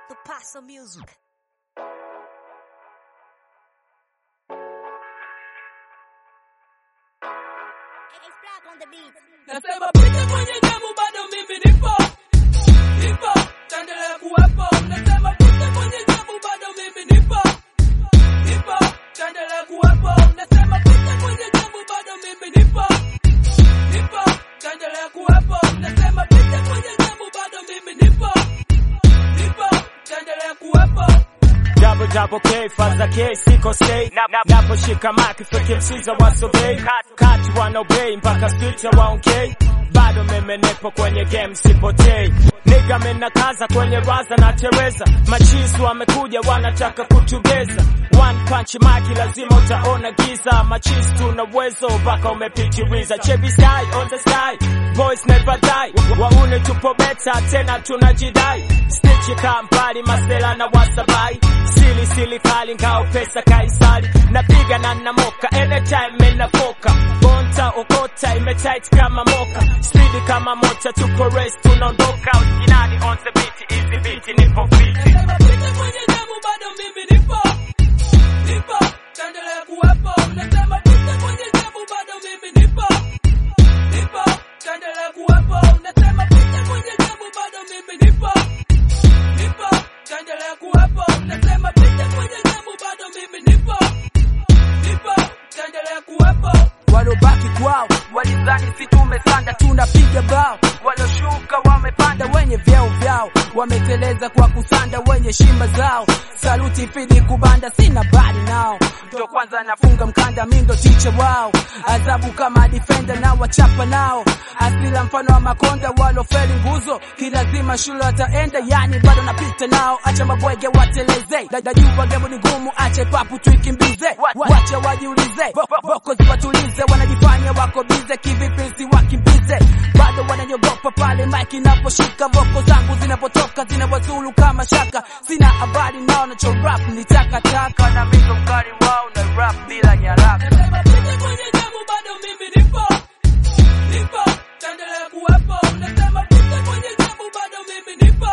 The Paso Music. Nasema pita kwenye jamu bado mimi nipo nipo taendelea kuwepo nasema pita kwenye jamu bado mimi nipo nipo taendelea kuwepo nasema pita kwenye jamu bado mimi nipo nipo taendelea kuwepo nasema pita kwenye jamu bado mimi nipo nipo taendelea kuwepo Double double K, faza K, siko say Nap, nap, Naposhika maki fake msiza wasobei Kat, kat wanobei mpaka spita waongei bado meme nepo kwenye game sipotei Niga mena kaza kwenye raza na tereza Machisu wamekuja wanataka kutubeza One punch maki lazima utaona giza Machisu tuna uwezo mpaka umepitiliza Chebi sky on the sky Boys never die Waune tupo beta tena tunajidai Stitch kampali masela na wasabai Sili sili kali ngao pesa kaisari Napiga na namoka anytime menafoka Bonta okota imetight kama moka Speed kama mota tuko race tunaondoka Inani on the beat easy beat nipo fiti Nasema pita kwenye jamu bado mimi nipo nipo taendelea kuwepo nasema pita kwenye jamu bado mimi nipo nipo taendelea kuwepo nasema pita kwenye jamu bado mimi nipo nipo taendelea kuwepo nasema pita kwenye jamu bado mimi nipo nipo taendelea kuwepo walobaki kwao walidhani si tumesanda tunapiga bao walioshuka wamepanda wenye vyeo vyao wameteleza kwa kusanda wenye shima zao saluti fidi kubanda sina badi nao ndo kwanza nafunga mkanda mi ndo ticha wao adhabu kama defender na wachapa nao asila mfano wa makonda walofeli nguzo kilazima shule wataenda yani bado napita nao acha mabwege wateleze dadajua gemo ni ngumu ache papu tuikimbize Wa- wacha wajiulize Vo- vo- voko ziwatulize wanajifanya wako bize kivipi siwakimbize bado wananyogopa pale mike inaposhika voko zangu zinapotoka zinawazulu kama shaka sina habari nao nacho rap ni takataka na mizo mkali wao na rap bila nyaraka Nasema pita kwenye jamu bado mimi nipo nipo taendelea kuwepo nasema pita kwenye jamu bado mimi nipo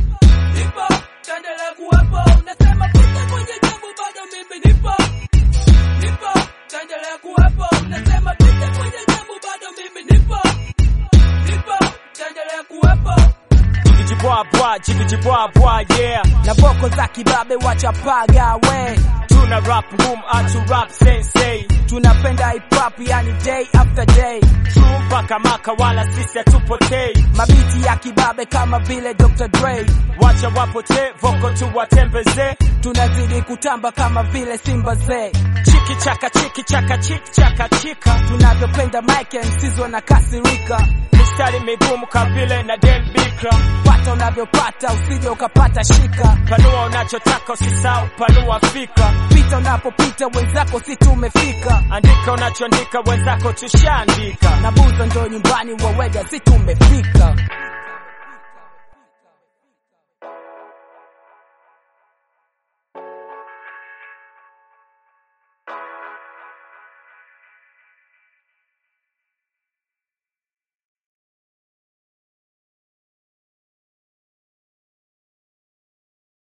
nipo taendelea kuwepo nasema pita kwenye jamu bado mimi nipo nipo taendelea kuwepo nasema pita kwenye jamu bado mimi nipo nipo taendelea kuwepo Jibijibwabwa, jibijibwabwa, yeah na voko za kibabe wachapaga we Tuna rap ngumu, atu rap sensei tunapenda hip hop yani day after day True mpaka maka wala sisi hatupotei mabiti ya kibabe kama vile Dr. Dre Wacha wapotee, voko tu watembeze tunazidi kutamba kama vile Simba ze Chiki chaka chiki chaka chiki chaka chika tunavyopenda Mike MCs wanakasirika Mistari migumu kavile na dem bikra pata unavyopata usije ukapata shika Panua unachotaka usisahau, panua fikra pita unapopita wenzako si tumefika Andika unachoandika wenzako tushaandika na buza ndo nyumbani wawega si tumefika